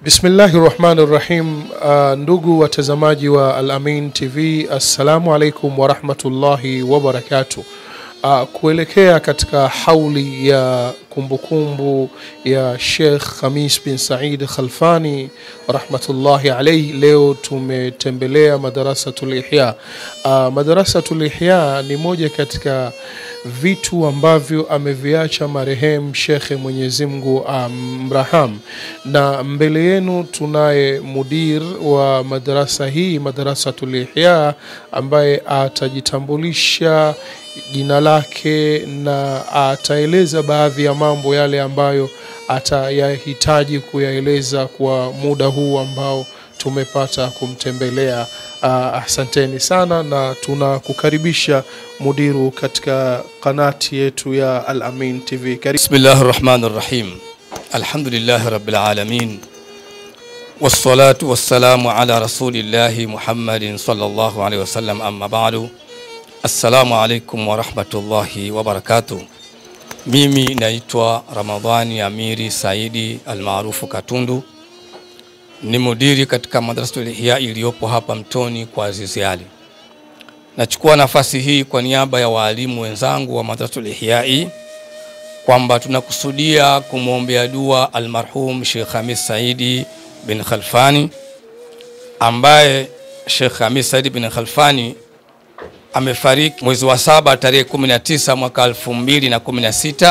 Bismillahi rahmani rahim. Uh, ndugu watazamaji wa Al-Amin TV, assalamu alaikum warahmatullahi wabarakatuh. Uh, kuelekea katika hauli ya kumbukumbu ya Sheikh Khamis bin Said Khalfani rahmatullahi alaihi, leo tumetembelea Madarasatul Ihya. Uh, Madarasatul Ihya ni moja katika vitu ambavyo ameviacha marehemu shekhe Mwenyezi Mungu amraham. Na mbele yenu tunaye mudir wa madarasa hii Madarasatul Ihya ambaye atajitambulisha jina lake na ataeleza baadhi ya mambo yale ambayo atayahitaji kuyaeleza kwa muda huu ambao tumepata kumtembelea. Uh, asanteni sana na tunakukaribisha mudiru katika kanati yetu ya Al-Amin TV. Karibu. Bismillahi rahmani rahim. Alhamdulillahi rabbil alamin wassalatu wassalamu ala rasulillahi Muhammadin sallallahu alaihi wasallam, amma ba'du. Assalamu alaikum warahmatullahi wabarakatuh. Mimi naitwa Ramadhani Amiri Saidi almaarufu Katundu, ni mudiri katika Madrasatul Ihya iliyopo hapa Mtoni kwa Azizi Ali. Nachukua nafasi hii kwa niaba ya waalimu wenzangu wa Madrasatul Ihya kwamba tunakusudia kumwombea dua almarhum Sheikh Hamis Saidi bin Khalfani ambaye Sheikh Hamis Saidi bin Khalfani amefariki mwezi wa saba tarehe 19 mwaka 2016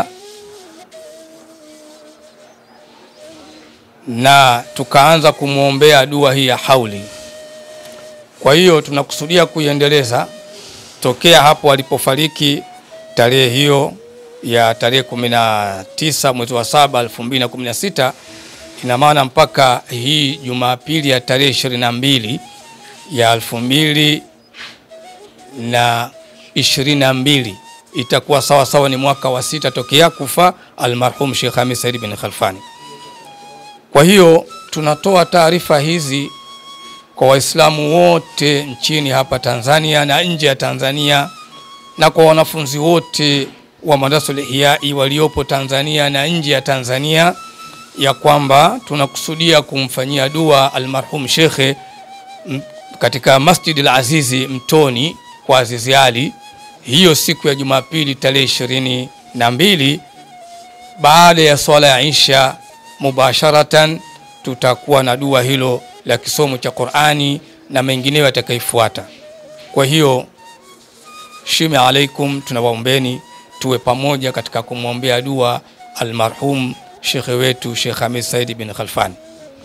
na tukaanza kumwombea dua hii ya hauli. Kwa hiyo tunakusudia kuiendeleza tokea hapo alipofariki tarehe hiyo ya tarehe 19 mwezi wa saba 2016, ina maana mpaka hii Jumapili ya tarehe 22 ya elfu mbili na ishirini na mbili itakuwa sawa sawa ni mwaka wa sita tokea kufa almarhum Sheikh Hamis Said bin Khalfani. Kwa hiyo tunatoa taarifa hizi kwa Waislamu wote nchini hapa Tanzania na nje ya Tanzania na kwa wanafunzi wote wa Madrasatul Ihya waliopo Tanzania na nje ya Tanzania ya kwamba tunakusudia kumfanyia dua almarhum shekhe katika Masjid al-Azizi Mtoni kwa Azizi Ali hiyo siku ya Jumapili tarehe ishirini na mbili baada ya swala ya Isha mubasharatan, tutakuwa na dua hilo la kisomo cha Qur'ani na mengineyo yatakaifuata. Kwa hiyo shime alaikum, tunawaombeni tuwe pamoja katika kumwombea dua almarhum shekhe wetu Sheikh Hamis Said bin Khalfani.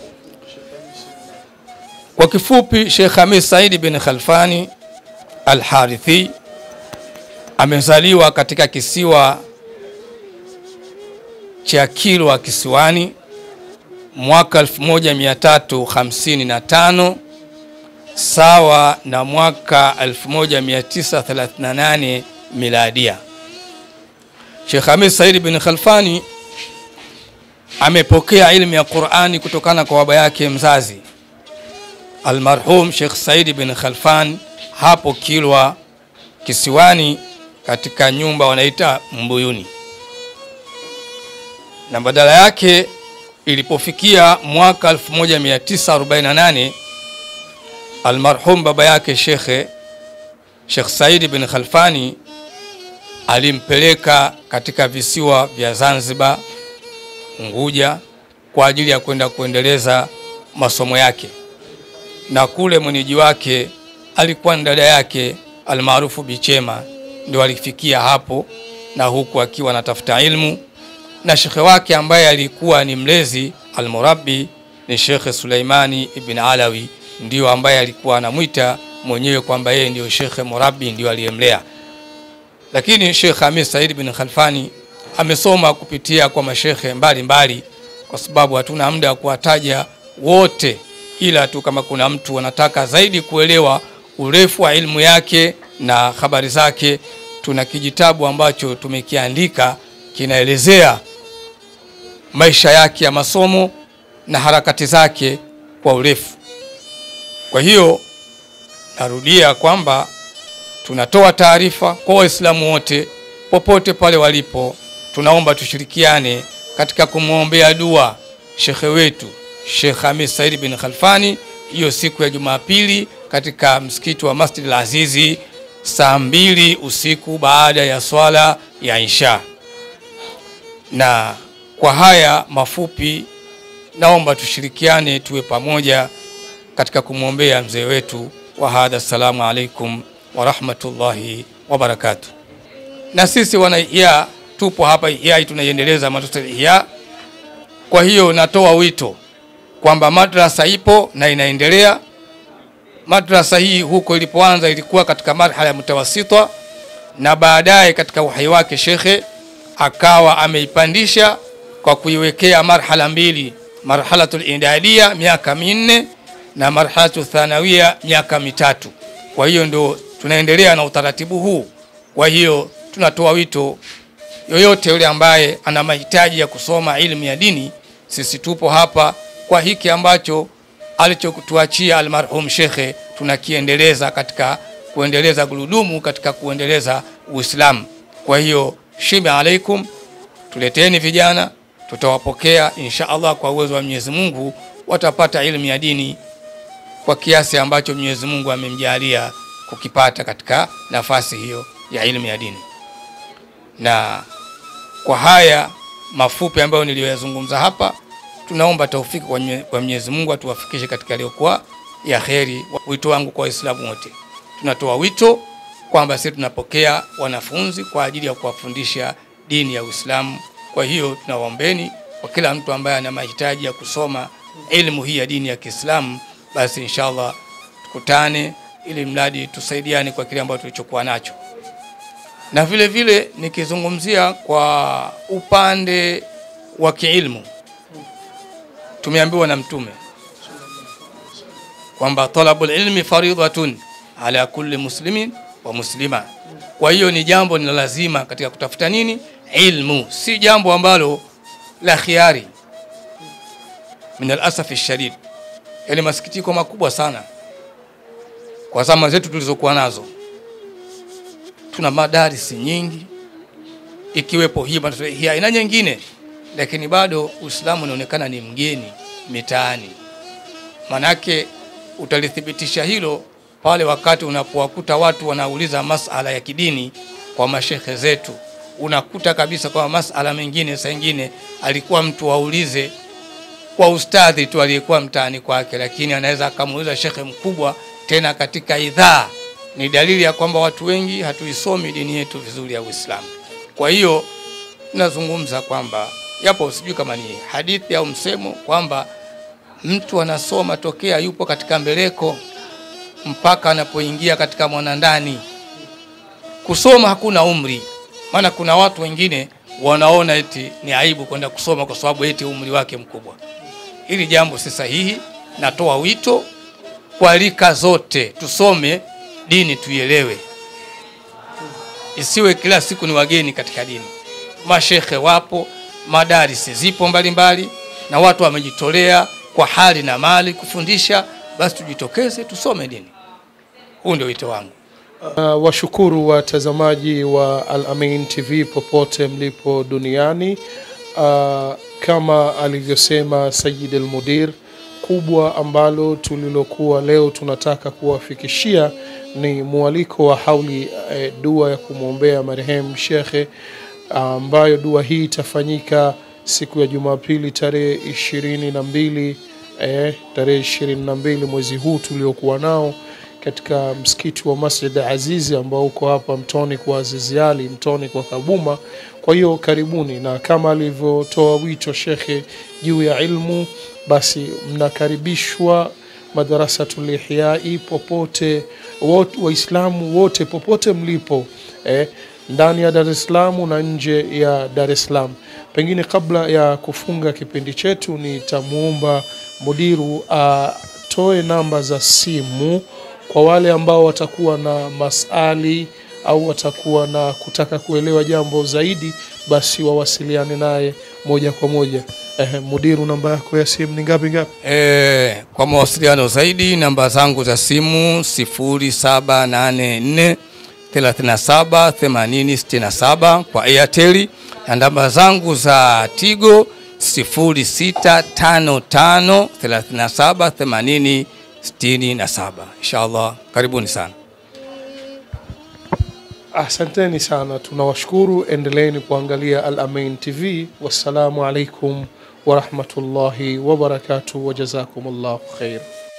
Kwa kifupi, Sheikh Hamis Said bin Khalfani Al-Harithi amezaliwa katika kisiwa cha Kilwa Kisiwani mwaka 1355 sawa na mwaka 1938 miladia. Sheikh Hamis Said bin Khalfani amepokea ilmu ya Qur'ani kutokana kwa baba yake mzazi almarhum Sheikh Said bin Khalfan hapo Kilwa Kisiwani katika nyumba wanaita Mbuyuni, na badala yake ilipofikia mwaka 1948 almarhum baba yake shekhe Sheikh Said bin Khalfani alimpeleka katika visiwa vya Zanzibar, Unguja kwa ajili ya kwenda kuendeleza masomo yake, na kule mwenyeji wake alikuwa ni dada yake almaarufu Bichema, ndio alifikia hapo, na huku akiwa anatafuta ilmu, na shekhe wake ambaye alikuwa ni mlezi almurabbi ni Shekhe Suleimani ibn Alawi, ndio ambaye alikuwa anamwita mwenyewe kwamba yeye ndio shekhe murabbi, ndio aliyemlea. Lakini Sheikh Hamis Said bin Khalfani amesoma kupitia kwa mashekhe mbalimbali, kwa sababu hatuna muda wa kuwataja wote, ila tu kama kuna mtu anataka zaidi kuelewa urefu wa ilmu yake na habari zake, tuna kijitabu ambacho tumekiandika kinaelezea maisha yake ya masomo na harakati zake kwa urefu. Kwa hiyo narudia kwamba tunatoa taarifa kwa Waislamu wote popote pale walipo, tunaomba tushirikiane katika kumwombea dua shekhe wetu Sheikh Hamis Said bin Khalfani hiyo siku ya Jumapili katika msikiti wa Masjid al-Azizi saa mbili usiku baada ya swala ya Isha. Na kwa haya mafupi, naomba tushirikiane, tuwe pamoja katika kumwombea mzee wetu wa hadha. Assalamu alaikum wa rahmatullahi wa barakatuh. Na sisi wana Ihya tupo hapa Ihya, tunaiendeleza madrasa Ihya. Kwa hiyo natoa wito kwamba madrasa ipo na inaendelea. Madrasa hii huko ilipoanza ilikuwa katika marhala ya mutawasita, na baadaye katika uhai wake shekhe akawa ameipandisha kwa kuiwekea marhala mbili, marhalatul idadia miaka minne na marhalatu thanawia miaka mitatu. Kwa hiyo ndio tunaendelea na utaratibu huu. Kwa hiyo tunatoa wito yoyote yule ambaye ana mahitaji ya kusoma elimu ya dini, sisi tupo hapa kwa hiki ambacho alichotuachia almarhum shekhe, tunakiendeleza katika kuendeleza gurudumu katika kuendeleza Uislamu. Kwa hiyo shime alaikum, tuleteni vijana, tutawapokea insha Allah. Kwa uwezo wa Mwenyezi Mungu watapata elimu ya dini kwa kiasi ambacho Mwenyezi Mungu amemjalia kukipata katika nafasi hiyo ya elimu ya dini. Na kwa haya mafupi ambayo niliyoyazungumza hapa, tunaomba taufiki kwa Mwenyezi Mungu atuwafikishe katika yaliyokuwa ya kheri. Wito wangu kwa Waislamu wote, tunatoa wito kwamba sisi tunapokea wanafunzi kwa ajili ya kuwafundisha dini ya Uislamu. Kwa hiyo tunawaombeni kwa kila mtu ambaye ana mahitaji ya kusoma elimu hii ya dini ya Kiislamu, basi inshallah tukutane, ili mradi tusaidiane kwa kile ambacho tulichokuwa nacho. Na vile vile nikizungumzia kwa upande wa kiilmu, tumeambiwa na Mtume kwamba talabul ilmi faridhatun ala kulli muslimin wa muslima. Kwa hiyo ni jambo ni lazima katika kutafuta nini ilmu, si jambo ambalo la khiari. Min alasafi shadid, yani masikitiko makubwa sana kwa zama zetu tulizokuwa nazo. Tuna madarisi nyingi ikiwepo hii hii aina nyingine, lakini bado Uislamu unaonekana ni mgeni mitaani. Manake utalithibitisha hilo pale wakati unapowakuta watu wanauliza masala ya kidini kwa mashekhe zetu, unakuta kabisa kwamba masala mengine saa ingine alikuwa mtu waulize kwa ustadhi tu aliyekuwa mtaani kwake, lakini anaweza akamuuliza shekhe mkubwa tena katika idhaa. Ni dalili ya kwamba watu wengi hatuisomi dini yetu vizuri ya Uislamu. Kwa hiyo nazungumza kwamba yapo, sijui kama ni hadithi au msemo kwamba mtu anasoma tokea yupo katika mbeleko mpaka anapoingia katika mwanandani. Kusoma hakuna umri, maana kuna watu wengine wanaona eti ni aibu kwenda kusoma kwa sababu eti umri wake mkubwa. Hili jambo si sahihi. Natoa wito kwa rika zote, tusome dini, tuielewe, isiwe kila siku ni wageni katika dini. Mashekhe wapo, madarisi zipo mbalimbali mbali, na watu wamejitolea kwa hali na mali kufundisha, basi tujitokeze tusome dini. Huu ndio wito wangu. Uh, washukuru watazamaji wa Al Amin TV popote mlipo duniani. Uh, kama alivyosema Sayyid Al Mudir, kubwa ambalo tulilokuwa leo tunataka kuwafikishia ni mwaliko wa hauli eh, dua ya kumwombea marehemu shekhe ambayo uh, dua hii itafanyika siku ya Jumapili tarehe ishirini na mbili eh, tarehe ishirini na mbili mwezi huu tuliokuwa nao katika msikiti wa Masjid Azizi ambao uko hapa Mtoni kwa Azizi Ali, Mtoni kwa Kabuma. Kwa hiyo karibuni, na kama alivyotoa wito shekhe juu ya ilmu, basi mnakaribishwa Madrasatul Ihyai popote, Waislamu wote popote mlipo eh, ndani ya Dar es Salaam na nje ya Dar es Salaam. Pengine kabla ya kufunga kipindi chetu, nitamwomba mudiru atoe namba za simu kwa wale ambao watakuwa na masali au watakuwa na kutaka kuelewa jambo zaidi, basi wawasiliane naye moja kwa moja. Eh, mudiru, namba yako ya simu ni ngapi ngapi? E, kwa mawasiliano zaidi namba zangu za simu 0784 37 80 67 kwa Airtel na namba zangu za Tigo 0655378067 inshallah. Karibuni sana. Asanteni sana, tunawashukuru. Endeleeni kuangalia Al Amin TV. Wassalamu alaikum warahmatullahi wabarakatuh, wajazakumullahu khair.